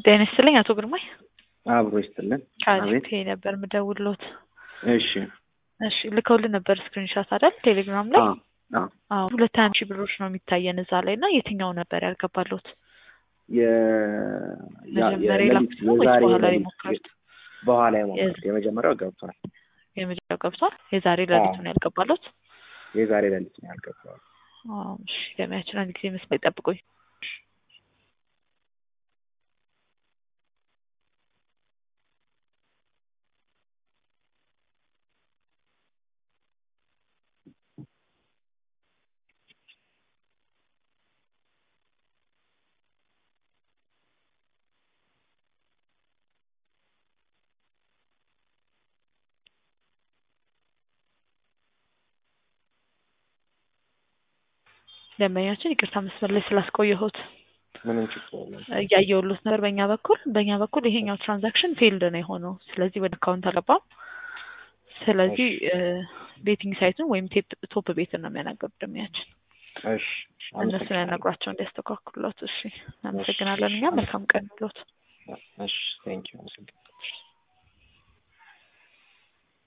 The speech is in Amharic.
ጤና ይስጥልኝ አቶ ግርማይ። አብሮ ይስጥልን። ከአሪፍ ነበር ምደውልሎት። እሺ እሺ ልከውልን ነበር ስክሪንሻት አይደል? ቴሌግራም ላይ አዎ፣ አዎ። አዎ። ሁለት አንድ ሺህ ብሮች ነው የሚታየን እዛ ላይ እና የትኛው ነበር ያልገባሎት? የ- ያ- መጀመሪያ የሌሊት- የላኩት ነው ወይስ የዛሬ በኋላ ሌሊት- የሞከሩት? በኋላ የሞከሩት የመጀመሪያው ገብቷል። የመጀመሪያው ገብቷል። የዛሬ ሌሊቱን ያልገባሎት? የዛሬ ሌሊት ነው ያልገባው። አዎ፣ እሺ ገበያችን አንድ ጊዜ መስመር ይጠብቁኝ። ደንበኛችን ይቅርታ መስመር ላይ ስላስቆየሁት ምንም ችግር የለም። እያየሁሎት ነበር። በእኛ በኩል በእኛ በኩል ይሄኛው ትራንዛክሽን ፌልድ ነው የሆነው። ስለዚህ ወደ አካውንት አልገባም። ስለዚህ ቤቲንግ ሳይቱን ወይም ቴፕ- ቶፕ ቤትን ነው የሚያናገሩት ደንበኛችን። እሺ እነሱን አመሰግናለሁ። ያናግሯቸው እንዲያስተካክሉት። እሺ፣ እናመሰግናለን። እኛ መልካም ቀን ብሎት እሺ ቴንኪው አመሰግናለሁ።